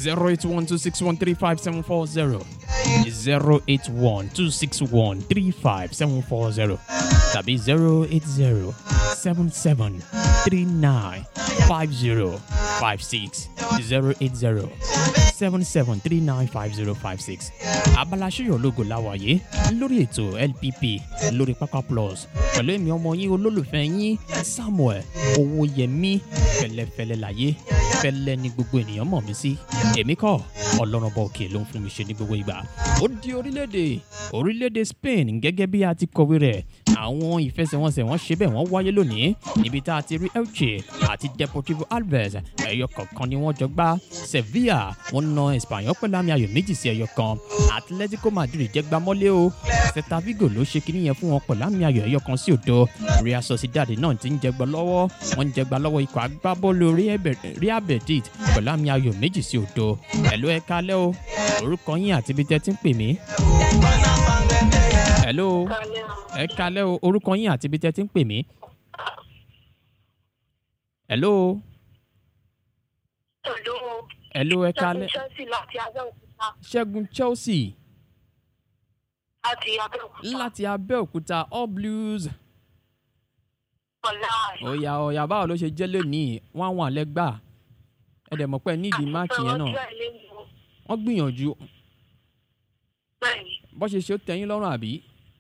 zero eight one two six one three five seven four zero zero eight one two six one three five seven four zero tàbí zero eight zero seven seven three nine five zero five six zero eight zero seven seven three nine five zero five six. abala ṣíyọ̀ lógo láwàyé lórí ètò lpp lórí pápá plus pẹ̀lú èmi ọmọ yín olólùfẹ́ yín samuel owóyẹmí fẹlẹ́fẹlẹ́ láyé fẹlẹ́ ní gbogbo ènìyàn mọ̀ mí sí èmi kọ́ ọlọ́run bá òkè ló ń fún mi ṣe ní gbogbo ìgbà ó di orílẹ̀-èdè orílẹ̀-èdè spain gẹ́gẹ́ bí a ti kọ̀wé rẹ̀ àwọn ìfẹsẹ̀wọnsẹ̀ wọn ṣe bẹ́ẹ̀ wọ́n wáyé lónìí níbi tá a ti rí elche àti deportivo alves ẹ̀yọ kọ̀ọ̀kan ni wọ́n jọ gbá sevilla wọ́n na espanyol pẹ̀lú àmì ayò méjì sí ẹ̀yọ kan atletico madrid jẹ́ gbámọ́lé o celta vigo ló ṣe kíní yẹn fún wọn pẹ̀lú àmì ayò ẹ̀yọ kan sí òdo real sociedad náà ti ń jẹgbọ́ lọ́wọ́ wọ́n ń jẹgbà lọ́wọ́ ikọ̀ agbábọ́ọ̀lù real betis pẹ̀lú àmì ayò méjì sí òdo ẹ̀ló ẹ kalẹ́ o orúkọ yín àti ibi tẹ́ ti ń pè mí. ẹ̀ló ẹ kalẹ́ o orúkọ yín àti ibi tẹ́ ti ń pè mí. ẹ̀ló ẹ̀ló ẹ kalẹ́ ṣẹ́gun chelsea láti abẹ́òkúta all blues ọ̀yà ọ̀yà báwo ló ṣe jẹ́ lónìí wọ́n àwọn àlẹ́ gbà ẹ dẹ̀ mọ̀ pé nídìí máàcì yẹn náà wọ́n gbìyànjú bó ṣe ṣe ó tẹ̀yìn lọ́rùn àbí.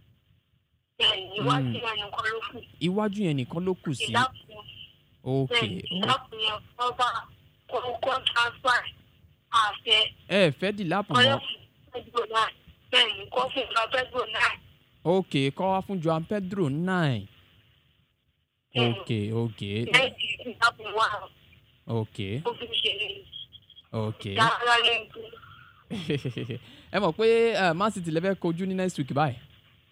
iwájú yẹn nìkan ló kù sí. ok ẹ fẹ́ dì lápò mọ́. ok kọ́ wá fún joan pedro nine. ok ok ok ok ẹ mọ̀ pé man city lè fẹ́ kojú ní next week báyìí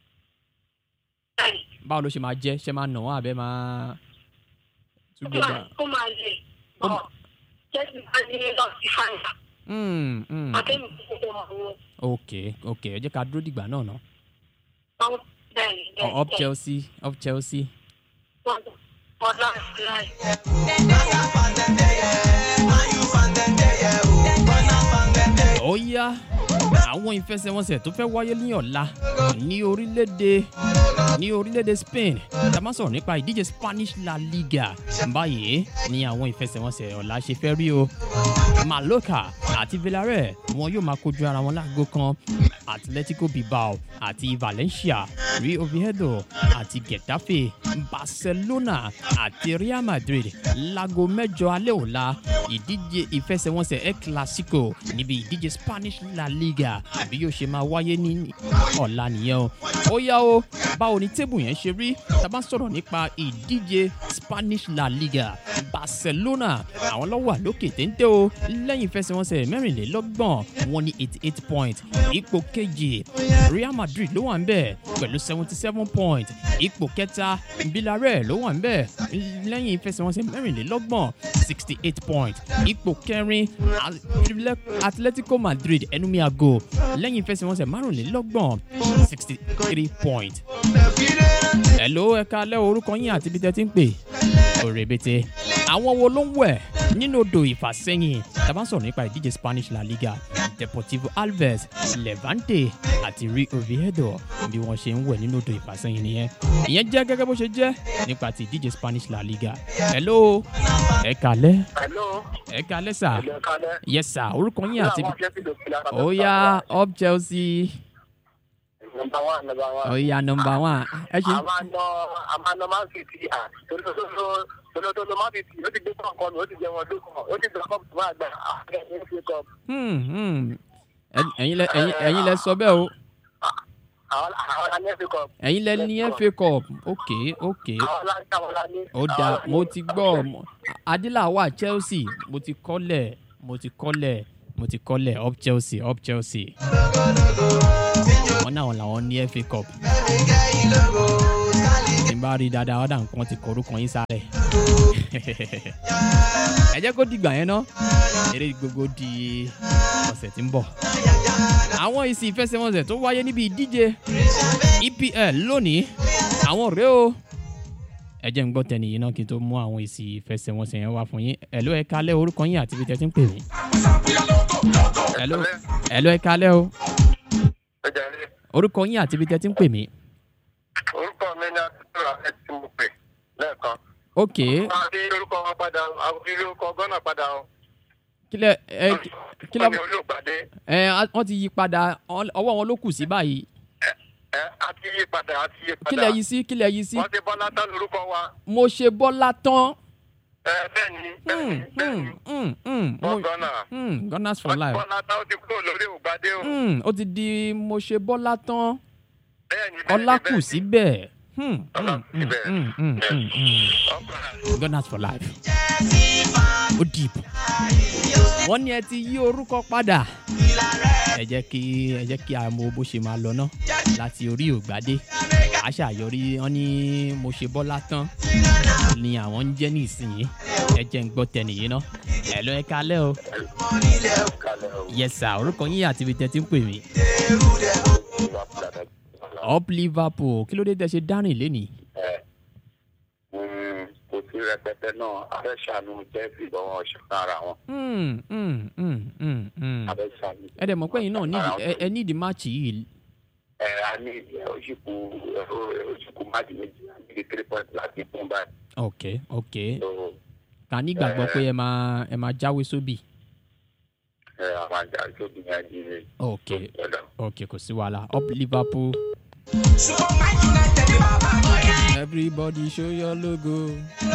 báwo ló ṣe máa jẹ́ ṣe máa nà wọ́n àbẹ́ máa tún gbé gbà. ó máa lè ọ jẹ́sí máa ní lọ́ọ̀sì fáìlà. Mm, mm. àtẹ̀mí tó ṣe mọ̀ wọ́n. ok ok ẹ jẹ́ ká dúró dìgbà náà ná. Ọ- bẹ́ẹ̀ni bẹ́ẹ̀ni up chelsea up chelsea. ọ̀la ìfúláì. ó yá àwọn ìfẹsẹ̀wọnsẹ̀ tó fẹ́ wáyé ní ọ̀la ní orílẹ̀-èdè ní orílẹ̀-èdè spain tá a máa sọ̀rọ̀ nípa ìdíje spanish la liga báyìí ní àwọn ìfẹsẹ̀wọnsẹ̀ ọ̀la ṣe fẹ́ rí o mallorca àti villarreal wọn yóò máa kojú ara wọn láago kan atletico bilbao àti valencia rio oviedo àti getafe barcelona àti real madrid láago mẹ́jọ alẹ́ ọ̀la ìdíje ìfẹsẹ̀wọnsẹ̀ el clasico níbi ìdíje spanish la liga àbí yóò ṣe máa wáyé ní ọ̀la nìyẹn o ó yá o báwo ni tébù yẹn ṣe rí tá a bá sọ̀rọ̀ nípa ìdíje spanish la liga barcelona àwọn lọ́wọ́ àlókè téńté o lẹ́yìn ìfẹsẹ̀wọnsẹ̀ mẹ́rìnlélọ́gbọ̀n wọn ní eighty eight point ipò kejì real madrid ló wà ń bẹ̀ pẹ̀lú seventy seven point ipò kẹta villarreal ló wà ń bẹ̀ lẹ́yìn ìfẹsẹ̀wọnsẹ̀ mẹ́rìnlélọ́gbọ̀n sixty eight point ipò kẹrin Atle- atletico madrid ẹnumí ago lẹ́yìn ìfẹsẹ̀wọnsẹ̀ márùnlélọ́gbọ̀n sixty three point. Hello ẹ̀ka alẹ́ orúkọ yín àti ibi tẹ́ ti ń pè. Òrèbètè. Àwọn wo ló ń wẹ̀ nínú odò ìfàsẹ́yìn? Tàbá sọ̀rọ̀ nípa ìdíje Spanish La Liga, Deportivo Alves, Levante àti Rio Oviedo bí wọ́n ṣe ń wẹ̀ nínú odò ìfàsẹ́yìn nìyẹn. Ìyẹn jẹ́ gẹ́gẹ́ bó ṣe jẹ́ nípa ti ìdíje Spanish La Liga. Hello ẹ̀ka alẹ́ Hello. ẹ̀ka alẹ́ sà. Ẹ̀jẹ̀ kalẹ̀. Yes sir, orúkọ yín àti Àwọn akẹ́kọ̀ọ́ ló fi lára. ó yá up Chelsea. Number one, number one. ó yá nọmba one. Ẹ ṣe A máa ná a máa ná máa ń fi ti à. Tolótóló máa ń fi ti. Ó ti gbé kọ̀ọ̀kan mi, ó ti jẹ wọn lókàn. Ó ti gbà kọ́ọ̀pù tó máa gbà. Àkẹ́kọ̀ọ́ fi kọ́. Hmm, hmm. Ẹ- ẹ̀yin lẹ ẹ̀yin ẹ̀yin lẹ sọ bẹ́ẹ̀ o Àwọn àwọn alẹ́ fi kọ́. ẹ̀yin lẹ ní fa cup ok ok Àwọn aláǹtà wọn la ní. ó dáa mo ti gbọ́ mo- adíláwà chelsea mo ti kọ́lẹ̀ mo ti kọ́lẹ̀ mo ti kọ́lẹ̀ up chelsea up chelsea wọn náà làwọn ní fa cup tí n bá rí dáadáa ọ̀dà nǹkan ti kọ orúkọ yín sáré ẹ jẹ́ kó dìgbà yẹn ná eré gbogbo di ọ̀sẹ̀ tí ń bọ̀ àwọn èsì ìfẹsẹ̀wọnsẹ̀ tó wáyé níbi ìdíje epl lónìí àwọn rèé o ẹ jẹ́ ń gbọ́ tẹ̀lé yìí náà kí n tó mú àwọn èsì ìfẹsẹ̀wọnsẹ̀ yẹn wá fún yín ẹ̀ló ẹ̀ka alẹ́ orúkọ yín àti ibi tẹ́ ti ń pè mí. hello hello ẹ kalẹ́ o ẹ jẹ́rìí orúkọ yín àti ibi tẹ́ ti ń pè mí. orúkọ mi ni àtúntò ẹ ti mú pè lẹ́ẹ̀kan. ok a fi orúkọ wọn padà a fi orúkọ gánà padà o. kílẹ̀ ẹ kílẹ̀ wọ́n ní olùpàdé ẹ wọ́n ti yí padà ọ- ọwọ́ wọn ló kù sí báyìí ẹ a ti yí padà a ti yí padà. kílẹ̀ yí sí kílẹ̀ yí sí wọ́n ti bọ́lá tán lórúkọ wa. mo ṣe bọ́lá tán. ẹ bẹ́ẹ̀ ni bẹ́ẹ̀ Mm, ni bẹ́ẹ̀ mm, ni mm, mm, wọ́n mo- gánà. mm, gunners for wọ́n ti life. bọ́lá tán ó ti kúrò lórí ògbádé o. Mm, ó ti di mo ṣe bọ́lá tán bẹ́ẹ̀ ni bẹ́ẹ̀ ni ọlá kù bẹ́ẹ̀ ni. síbẹ̀. Hmm, Ọlá mm, kù síbẹ̀. mm, mm, mm, mm. Ọkùnrin. gunners for life. ó deep. wọ́n ní ẹ ti yí orúkọ padà. ẹ jẹ́ kí ẹ jẹ́ kí a mọ bó ṣe máa lọ náà láti orí ògbádé àṣàyọrí wọn ní mo ṣe bọ́lá tán ni àwọn ń jẹ́ nísìnyí ẹ jẹ́ ń gbọ́ tẹnìyí ná ẹ lọ ẹ kalẹ́ o kalẹ̀ o. yes sir orúkọ yín àti ibi tẹ́ ti ń pè mí up liverpool kí ló dé tẹ́ ṣe dárìn lénìí ẹ mm, kò sí rẹpẹtẹ náà abẹ́ ṣàánú jẹ́ ìbọn ṣùgbọ́n ara wọn. Hmm, hmm, hmm, hmm, hmm. abẹ́ ṣàánú. ẹ dẹ̀ mọ̀ pé yín náà nídìí ẹ- ẹ nídìí máàcì yìí ẹ a ní oṣùkú oṣùkú máàjì méjì àti three point láti fún báyìí. ok ok so ká nígbàgbọ́ pé ẹ máa ẹ máa jáwé sóbì ẹ àwọn àjà tóbi yẹn di ní ok ọ̀dọ̀. ok kò sí wàhálà up liverpool. everybody show your logo.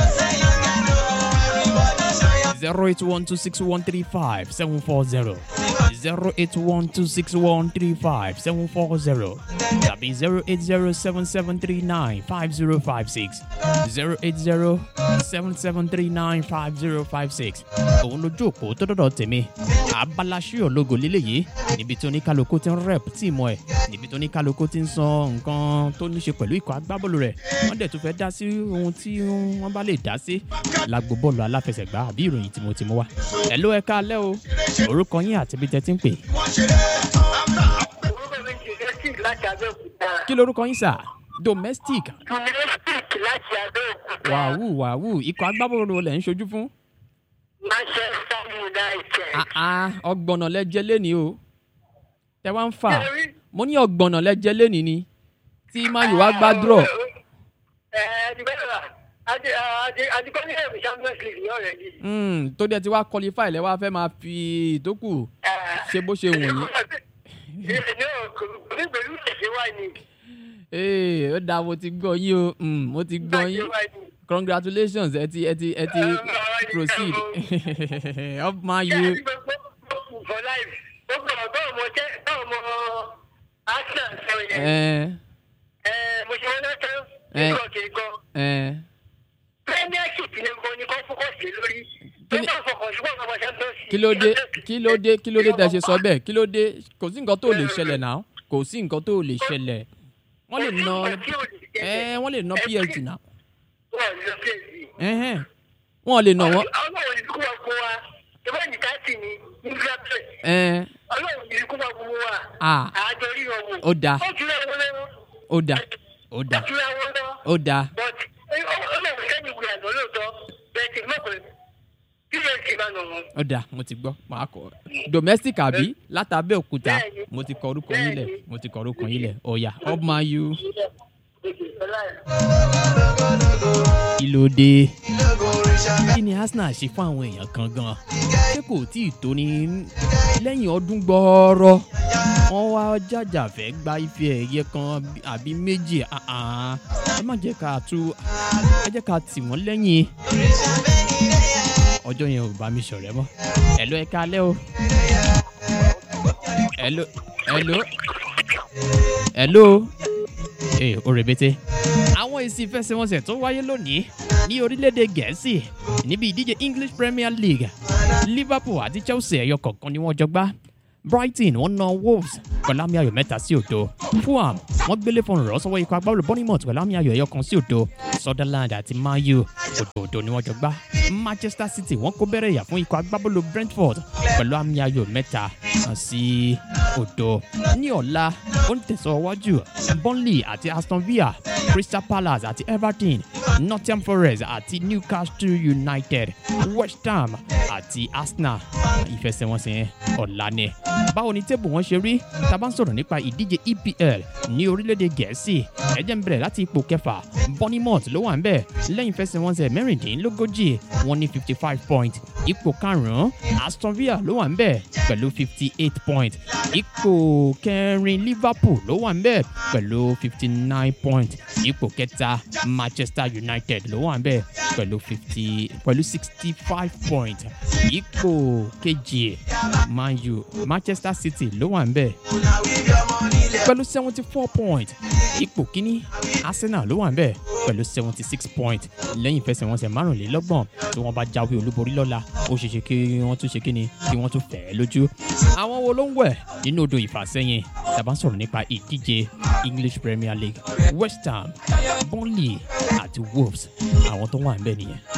zero eight one two six one three five seven four zero zero eight one two six one three five seven four zero tàbí zero eight zero seven seven three nine five zero five six zero eight zero seven seven three nine five zero five six òun lójú òpó tó dọ̀dọ̀ tèmi abala ṣíọ̀ logo lélẹ́yìí níbi tí oníkálukú ti ń rep tíìmù ẹ̀ níbi tí oníkálukú ti ń sọ nǹkan tó ní ṣe pẹ̀lú ikọ̀ agbábọ́ọ̀lù rẹ̀ wọ́n dẹ̀ tún fẹ́ dá sí ohun tí wọ́n bá lè dá sí lágbo bọ́ọ̀lù aláfẹsẹ̀gbá àbí ìròyìn tí mo ti mú wá. ẹ̀ ló ẹ káalẹ́ o orúkọ yín àti ibi tẹ́ ti ń pè. orúkọ mi ti domestic láti abẹ́òkúta. kí lorúkọ yín sà domestic domestic láti abẹ́òkúta. wàhù wàhù ikọ̀ agbábọ́ọ̀lù lẹ̀ ń ṣojú fún. manchester united. àà ọgbọ̀nà lẹ́jẹ́ lẹ́ni o tẹ wá ń fà mo ní ọgbọ̀nà lẹ́jẹ́ lẹ́ni ni tí mayu wá gbá draw ẹ ẹ ti bẹ́ẹ̀ rà àti kọ́ ní ẹ̀rù champions league ní ọ̀rẹ́ yìí. Mm, tó dẹ̀ ti wá qualify lẹ́ wá fẹ́ máa fi ìtókù ṣe bó ṣe wù yín. ní kò ní pẹ̀lú ìṣẹ̀ṣẹ̀ wá ni. ee ó dáa mo ti gbọ́ yín o Mm, mo ti gbọ́ yín congratulations ẹ ti ẹ ti ẹ ti proceed up mayu for life ó gbọ́dọ̀ bá ọmọ jẹ́ bá ọmọ arsenal sọ yẹn. ẹ ẹ mo ṣe wọn lọ́tọ́ Eh. nǹkan kì í gan. ẹ premiership ni mo ní kó focus lé lórí. Kí ni- nígbà fọkàn ṣùgbọ́n ọmọ champions league. kí ló dé kí ló dé kí ló dé tẹ ṣe sọ bẹ́ẹ̀ kí ló dé kò sí nǹkan tó lè ṣẹlẹ̀ náà kò sí nǹkan tó lè ṣẹlẹ̀ wọ́n lè na ẹ wọ́n lè na psg náà wọ́n lọ psg. ẹ̀hẹ́n. wọ́n lè na wọ́n ọlọ́run ní kú wa fún wa ìwé ní káàtì ní nígbà bẹ́ẹ̀ ẹ̀ ọlọ́run ní kú wa fún wa Ah. àjọ rí wọn wò. Ó dáa. ó tún lé wọn lọ́wọ́. ó dà ó dà ó tún lé wọn lọ́wọ́. ó dà but ẹ- ọ- ọlọ́run sẹ́ni ìwé àná lóòótọ́ bẹ́ẹ̀ tí mọ̀kùnrin kí ló ti máa nà wọn. ó dà mo ti gbọ́ màá kọ́ domestic àbí látàbẹ́ òkúta Bẹ́ẹ̀ni. mo ti kọ orúkọ yín lẹ̀ Bẹ́ẹ̀ni. mo ti kọ orúkọ yín lẹ̀ ọ̀yà up mayu kí ló dé kí ni arsenal ṣe fún àwọn èèyàn kan gan ṣé kò tí ì tó ní lẹ́yìn ọdún gbọ́ọ́rọ́ wọ́n wá jàjà fẹ́ gba ife ẹ̀yẹ kan àbí méjì ah, ah. ẹ má jẹ́ ká tú ẹ jẹ́ ká tì wọ́n lẹ́yìn ọjọ́ yẹn ò bá mi ṣọ̀rẹ́ mọ́ ẹ̀ló ẹ kálẹ́ o ẹ̀ló ẹ̀ló ẹ̀ló ee o rèbete. àwọn èsì ìfẹsẹ̀wọnsẹ̀ tó wáyé lónìí ní orílẹ̀-èdè gẹ̀ẹ́sì níbi ìdíje english premier league liverpool àti chelsea ẹ̀yọ kọ̀ọ̀kan ni wọ́n jọ gbá brighton wọ́n na wolves pẹ̀lú àmì ayò mẹ́ta sí òdo fulham wọ́n gbélé fún rọ̀ sọ́wọ́ ikọ̀ agbábọ́ọ̀lù bournemouth pẹ̀lú àmì ayò ẹ̀yọ kan sí òdo sutherland àti mayu òdòdó ni wọ́n jọ gbá manchester city wọ́n kó bẹ̀rẹ̀ yà fún ikọ̀ agbábọ́ọ̀lù brentford pẹ̀lú àmì ayò mẹ́ta sí òdo ní ọ̀la ó ń tẹ̀síwájú burnley àti aston villa crystal palace àti everton nottingham forest àti newcastle united west ham àti arsenal ìfẹsẹ̀wọnsẹ̀ yẹn ọ̀la ni. báwo ni tébù wọn ṣe rí tá a bá ń sọ̀rọ̀ nípa ìdíje epl ní orílẹ̀-èdè gẹ̀ẹ́sì ẹ̀jẹ̀ ń bẹ̀rẹ̀ láti ipò kẹfà bournemouth ló wà ń bẹ̀ lẹ́yìn ìfẹsẹ̀wọnsẹ̀ mẹ́rìndínlógójì wọn ní fifty five point ipò karùn-ún aston villa ló wà ń bẹ̀ pẹ̀lú fifty eight point ipò kẹrin liverpool ló wà ń bẹ̀ pẹ̀lú fifty nine point ipò kẹta manchester united ló wà ń bẹ̀ pẹ̀lú fifty pẹ̀lú sixty five point ipò kejì man u manchester city ló wà ń bẹ̀ pẹ̀lú seventy four point ipò kínní arsenal ló wà ń bẹ̀ pẹ̀lú seventy six point lẹ́yìn ìfẹsẹ̀wọnsẹ̀ márùnlélọ́gbọ̀n tí wọ́n bá jáwé olúborí lọ́la ó ṣeéṣe kí wọ́n tún ṣe kíni kí wọ́n tún fẹ́ lójú. àwọn wo ló ń wẹ̀ nínú odò ìfàsẹ́yìn tàbá sọ̀rọ̀ nípa ìdíje english premier league west ham burnley àti wolves àwọn tó wà ń bẹ̀ nìyẹn.